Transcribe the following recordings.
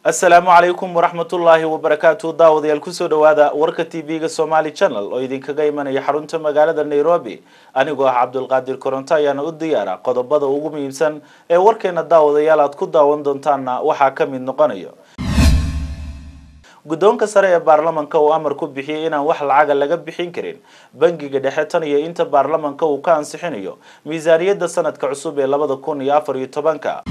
asalaamu calaykum waraxmatullaahi wabarakaatu daawadayaal kusoo dhawaada warka t v-ga somaali channel oo idinkaga imanaya xarunta magaalada nairobi anigoo ah cabdulqaadir koronto ayaana u diyaara qodobada ugu muhiimsan ee warkeena daawadayaal aad ku daawan doontaanna waxaa ka mid noqonayo guddoonka sare ee baarlamanka uu amar ku bixiyey inaan wax lacaga laga bixin karin bangiga dhexe tan iyo inta baarlamanka uu ka ansixinayo miisaaniyadda sanadka cusub ee labada kun iyo afar iyo tobanka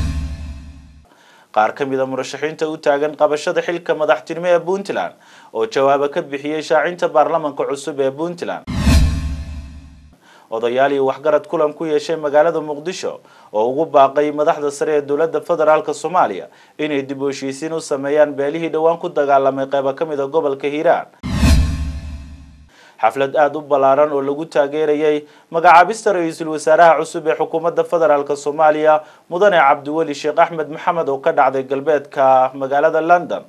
qaar ka mid a murashaxiinta u taagan qabashada xilka madaxtinimo ee puntland oo jawaabo ka bixiyey shaacinta baarlamanka cusub ee puntland odayaal iyo waxgarad kulan ku yeeshay magaalada muqdisho oo ugu baaqay madaxda sare ee dowladda federaalk soomaaliya inay dib u heshiisiin u sameeyaan beelihii dhowaan ku dagaalamay qeybo ka mid a gobolka hiiraan xaflad aada u ballaaran oo lagu taageerayay magacaabista ra-iisul wasaaraha cusub ee xukuumadda federaalk soomaaliya mudane cabdiweli sheekh axmed maxamed oo ka dhacday galbeedka magaalada london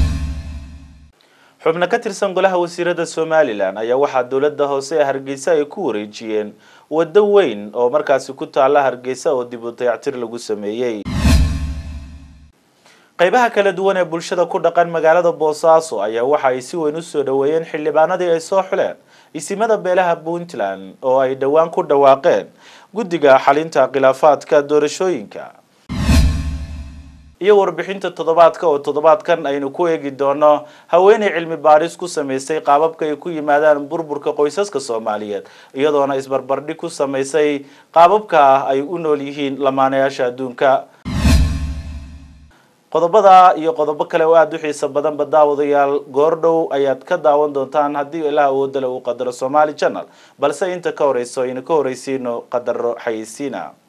xubno ka tirsan golaha wasiirada somalilan ayaa waxaa dowladda hoose ee hargeysa ay ku wareejiyeen waddo weyn oo markaasi ku taalla hargeysa oo dib u dayactir lagu sameeyey qeybaha kala duwan ee bulshada ku dhaqan magaalada boosaaso ayaa waxa ay si weyn usoo dhaweeyeen xildhibaanadii ay soo xuleen isimada beelaha puntland oo ay dhowaan ku dhawaaqeen guddiga xalinta khilaafaadka doorashooyinka iyo warbixinta toddobaadka oo toddobaadkan aynu ku eegi doono haweeney cilmi baaris ku samaysay qaababka ay ku yimaadaan burburka qoysaska soomaaliyeed iyadoona isbarbardhig ku samaysay qaababka ay u nool yihiin lamaanayaasha adduunka qodobada iyo qodobo kale oo aada u xiisa badanba daawadayaal goordhow ayaad ka daawan doontaan haddii ilaah awoodale uu qadaro somaali channel balse inta ka horeyso aynu ka horeysiino qadaro xayeysiina